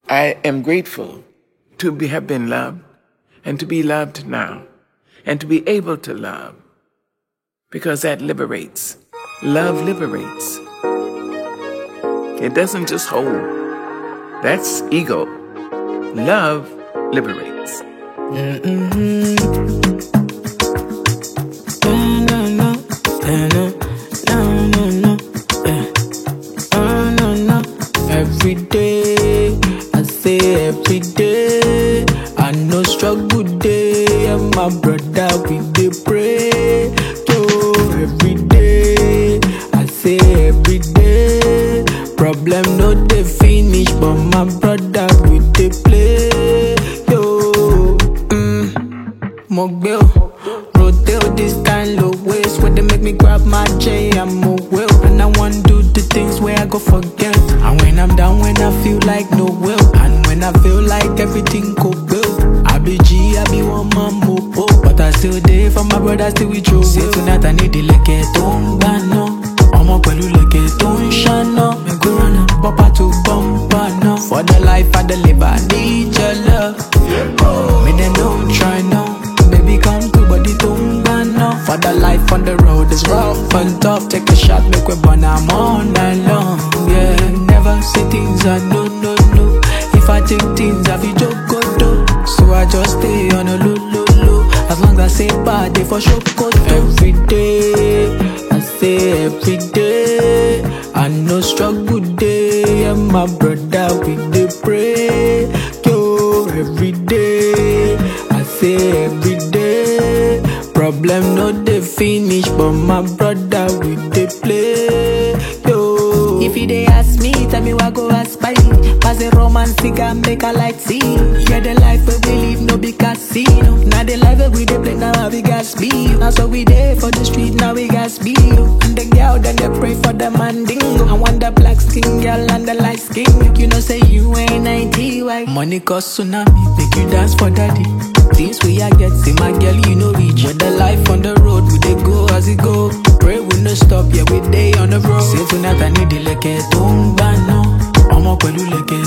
I am grateful to be, have been loved and to be loved now and to be able to love because that liberates. Love liberates. It doesn't just hold. That's ego. Love liberates. Every day, I say every day, I know struggle day, and my brother we dey pray. Yo, every day, I say every day, problem no dey finish, but my brother we dey play. Yo, mm, mo gbé o, rotate this kind of ways where they make me grab my J, I'm a will, and I want do the things where I go forget. And when I'm down, when I feel like no will, and when I feel like everything go well, I be G, I be one man mopo, but I still there for my brother, still with you. Say tonight I need the leke tó ń gbà náà, ọmọ pẹ̀lú leke tó ń ṣáná, me go run am, bumper to bumper náà. For the life I deliver, I need your love. Me they don't try now, baby come to body tó ń gbà náà. For the life on the road is rough and tough, take a shot, make we burn am all night long. Yeah, never say things I no no no. If I take things I feel joke go do. So I just stay on a low low low. As long as I say bad, they for sure go do. Every day, I say every day. I know struggle day, and my brother we dey pray. Yo, every day, I say every day. Problem no dey finish, but my brother we dey play. Yo, if you dey ask me, tell me what go ask by. Pass a romance, cigar, make a light see. Yeah, the life where we live no be casino. Now the life where we dey play now we got speed. Now so we dey for the street now we got speed. And the girl then they pray for the mandingo. I want the black skin girl and the light skin. Make you know say you ain't 90 white. Money cause tsunami, make you dance for daddy. Things we I get, see my girl, you know reach. With the life on the road, we dey go as it go. Pray we no stop, yeah we dey on the road. Say tonight I need the leke tó ń gbà náà, ọmọ pẹ̀lú leke